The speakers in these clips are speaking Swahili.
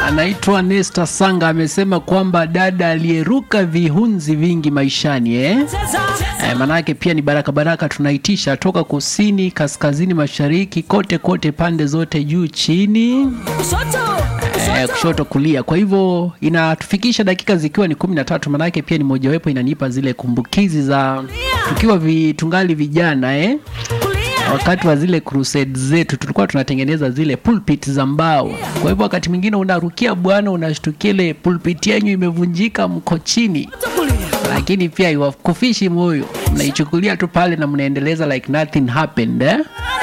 anaitwa Nesta Sanga amesema kwamba dada aliyeruka vihunzi vingi maishani eh? Eh, manake pia ni baraka baraka tunaitisha toka kusini, kaskazini, mashariki, kote kote, pande zote, juu chini eh, kushoto kulia. Kwa hivyo inatufikisha dakika zikiwa ni kumi na tatu, manake pia ni mojawapo inanipa zile kumbukizi za tukiwa vi, tungali vijana eh? wakati wa zile crusade zetu tulikuwa tunatengeneza zile pulpit za mbao. Kwa hivyo wakati mwingine unarukia bwana, unashtukia ile pulpit yenyu imevunjika, mko chini, lakini pia iwakufishi moyo, mnaichukulia tu pale na mnaendeleza like nothing happened eh?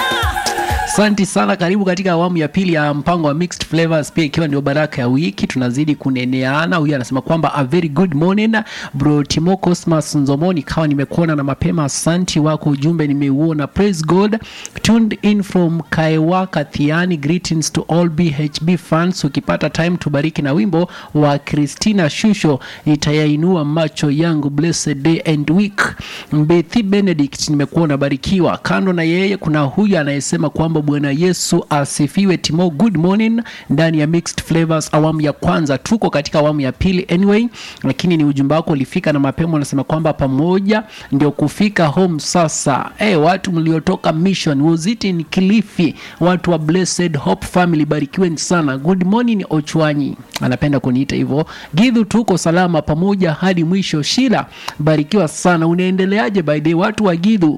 Asante sana, karibu katika awamu ya pili ya mpango wa Mixed Flavors, pia ikiwa ndio baraka ya wiki, tunazidi kuneneana. Huyu anasema kwamba a very good morning bro Timo Cosmas Nzomoni, kawa nimekuona na mapema, asanti wako ujumbe nimeuona. Praise God, tuned in from Kaiwa Kathiani, greetings to all BHB fans. Ukipata time tubariki na wimbo wa Christina Shusho, itayainua macho yangu, blessed day and week. Mbethi Benedict, nimekuona barikiwa. Kando na yeye kuna huyu anayesema kwamba Bwana Yesu asifiwe. Timo, good morning ndani ya Mixed Flavors awamu ya kwanza. Tuko katika awamu ya pili anyway, lakini ni ujumbe wako ulifika na mapema, unasema kwamba pamoja ndio kufika home sasa. Hey, watu mliotoka mission was it in Kilifi, watu wa Blessed Hope Family, barikiweni sana. Good morning Ochwanyi, anapenda kuniita hivyo. Gidhu, tuko salama pamoja hadi mwisho. Shila, barikiwa sana. Unaendeleaje by the way, watu wa Gidhu?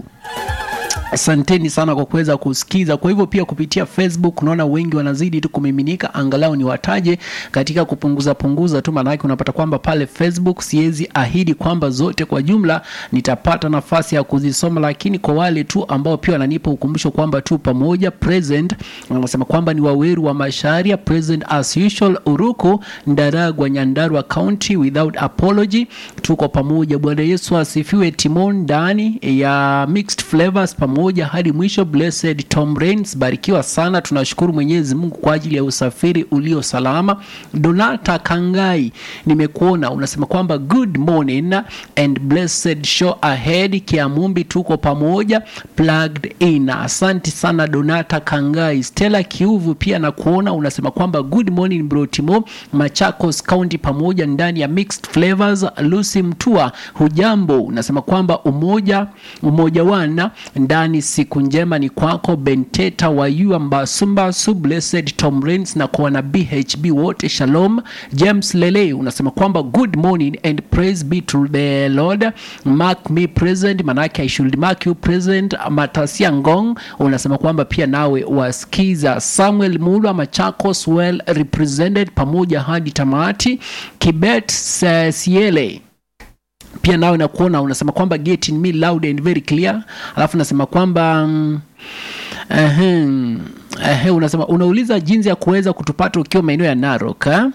Asanteni sana kwa kuweza kusikiza. Kwa hivyo pia kupitia Facebook unaona wengi wanazidi tu kumiminika, angalau ni wataje katika kupunguza punguza tu, maanake unapata kwamba pale Facebook siwezi ahidi kwamba zote kwa jumla nitapata nafasi ya kuzisoma, lakini kwa wale tu ambao pia wananipa ukumbusho kwamba tu pamoja present, wanasema kwamba ni waweru wa Masharia present as usual, Uruku Ndaragwa, Nyandarua County without apology, tuko pamoja. Bwana Yesu asifiwe. Timon ndani ya Mixed Flavors pamoja hadi mwisho. Blessed Tom Rains, barikiwa sana. Tunashukuru Mwenyezi Mungu kwa ajili ya usafiri ulio salama. Donata Kangai, nimekuona unasema kwamba good morning and blessed show ahead. Kiamumbi, tuko pamoja plugged in. Asante sana Donata Kangai. Stella Kiuvu pia na kuona unasema kwamba good morning bro Timo, Machakos County pamoja ndani ya Mixed Flavors. Lucy Mtua, hujambo? Unasema kwamba umoja umoja wana ndani siku njema ni kwako. Benteta wa Yua Mbasumbasu, Blessed Tom Rains na kwa na BHB wote shalom. James Lele unasema kwamba good morning and praise be to the Lord, mark me present, manake I should mark you present. Matasia Ngong unasema kwamba pia nawe wasikiza. Samuel Mulwa Machakos well represented pamoja hadi tamati. Kibet Siele pia nawe nakuona unasema kwamba getting me loud and very clear, alafu unasema kwamba mm, ehem, ehe, unasema unauliza jinsi ya kuweza kutupata ukiwa maeneo ya Narok eh?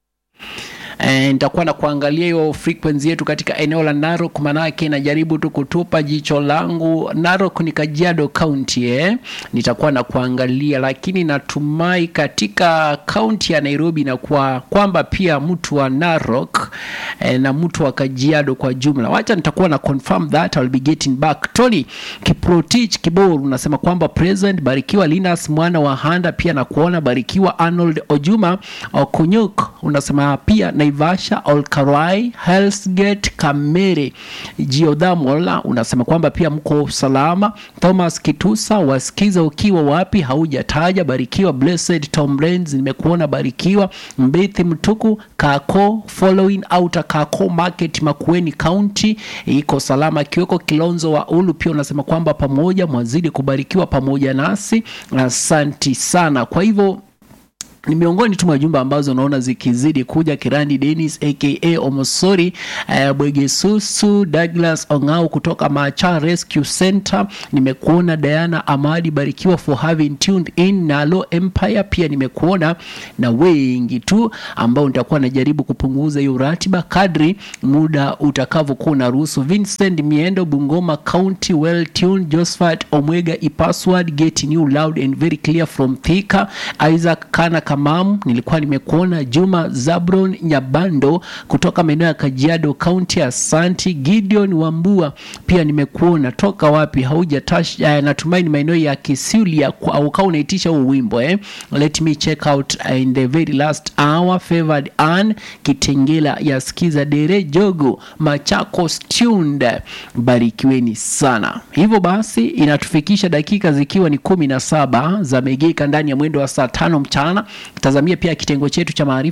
Eh, nitakuwa na kuangalia hiyo frequency yetu katika eneo la Narok, manake najaribu tu kutupa jicho langu. Narok ni Kajiado County eh? Nitakuwa na kuangalia, lakini natumai katika kaunti ya Nairobi na kwa kwamba pia mtu wa Narok eh, na mtu wa Kajiado kwa jumla. Wacha nitakuwa na confirm that I'll be getting back. Tony Kiprotich Kibor unasema kwamba present, barikiwa Linus mwana wa Handa, pia na kuona barikiwa Arnold Ojuma Okunyuk unasema pia Naivasha, Olkarai, Hellsgate, Kamere, Geothermal unasema kwamba pia mko salama. Thomas Kitusa, wasikiza ukiwa wapi? Haujataja. Barikiwa Blessed Tom Rains, nimekuona barikiwa. Mbethi Mtuku, Kako following outer Kako Market, Makueni County iko salama. Kiweko Kilonzo wa Ulu pia unasema kwamba pamoja mwazidi kubarikiwa pamoja nasi, asanti sana. Kwa hivyo ni miongoni tu mwa jumba ambazo unaona zikizidi kuja. Kirandi Dennis aka Omosori, uh, Bwegesusu Douglas Ongao kutoka Macha Rescue Center. Nimekuona Diana Amadi, barikiwa for having tuned in. Nalo Empire pia nimekuona na wengi tu ambao nitakuwa najaribu kupunguza hiyo ratiba kadri muda utakavyokuwa unaruhusu. Vincent Miendo Bungoma County, well tuned. Josephat Omwega Ipasword getting you loud and very clear from Thika. Isaac Kana Kamam, nilikuwa nimekuona Juma Zabron Nyabando kutoka maeneo ya Kajiado County. Asanti Gideon Wambua, pia nimekuona toka wapi, haujatash uh, natumaini maeneo ya Kisulia au kama unaitisha huu wimbo eh. Let me check out uh, in the very last hour favored Ann Kitengela ya skiza dere jogo Machakos tuned. Barikiweni sana. Hivyo basi inatufikisha dakika zikiwa ni kumi na saba za megeka ndani ya mwendo wa saa tano mchana. Tazamia pia kitengo chetu cha maarifa